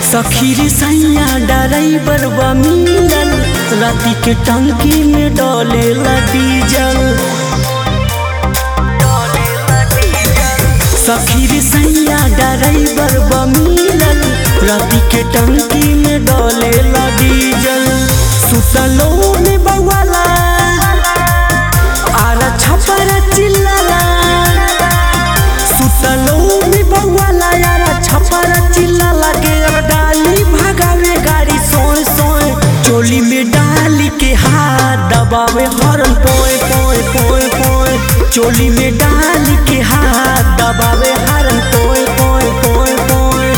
सखी रे सैया ड्राइवर बा मिलल राती के टंकी में डोलेला डीजल सखी रे सैया ड्राइवर बा मिलल राती के टंकी में डोलेला डीजल सुतलो में बवाला आरा छपरा चिल्लाला सुतलो में बवाला यारा छपरा चिल्लाला के अब डाली भगावे गाड़ी सोए सोए चोली में डाली के हाथ दबावे हरन पोए पोए पोए पोए चोली में डाली के हाथ दबावे हरन पोए पोए पोए पोए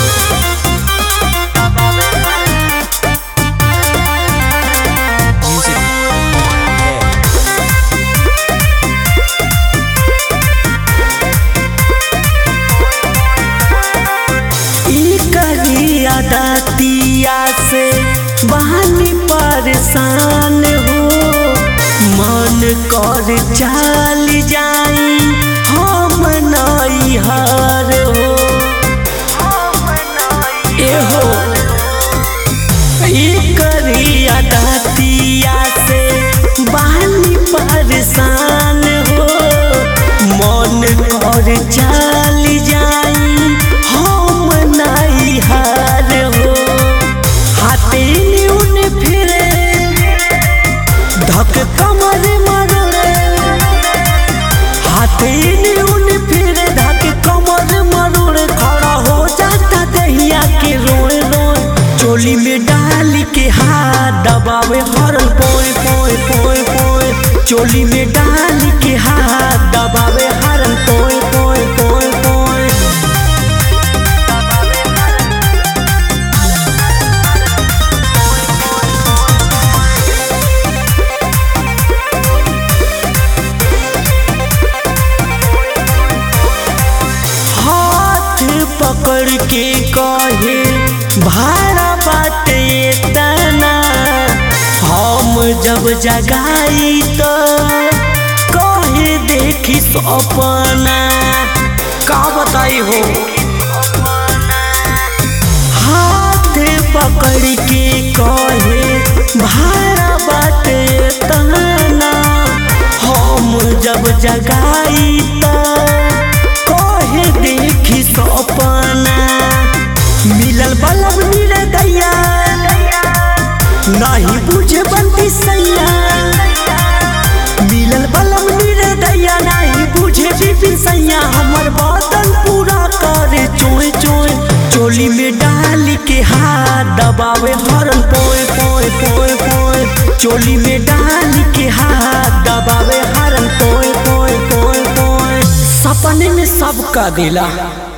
ई करिया दातिया से बहानी परेशान हो मन कर चाल जाई हम नई हार हो एहो ई करिया दातिया से बहानी परेशान हो मन कर चाल जाई हम नाई हार हो हाथे न्यून फिरे धक कमर मरड़े हाथे न्यून फिरे धक कमर मरड़े खड़ा हो जाता दहिया के रोए रोए चोली में डाल के हाथ दबावे हरन पोए पोए पोए पोए चोली में डाल के हाथ दबावे हरन पोए पोए पोए पोए हाथ पकड़ के कहे भाड़ा बाटे तना हम जब जगाई तो कहे देखी सपना का बताई हो हाथ पकड़ के कहे भाड़ा बाटे तना हम जब जगाई तो कहे देखी सपना मिलल बलब मिले दैया नहीं बुझे बनती सैया मिलल बलब मिले दैया नहीं बुझे बिपिन सैया हमर बदन पूरा करे चोए चोए चोली में डाल के हाथ दबावे हरन पोए पोए पोए पोए चोली में डाल के हाथ दबावे हरन पोए पोए पोए पोए सपने में सबका दिला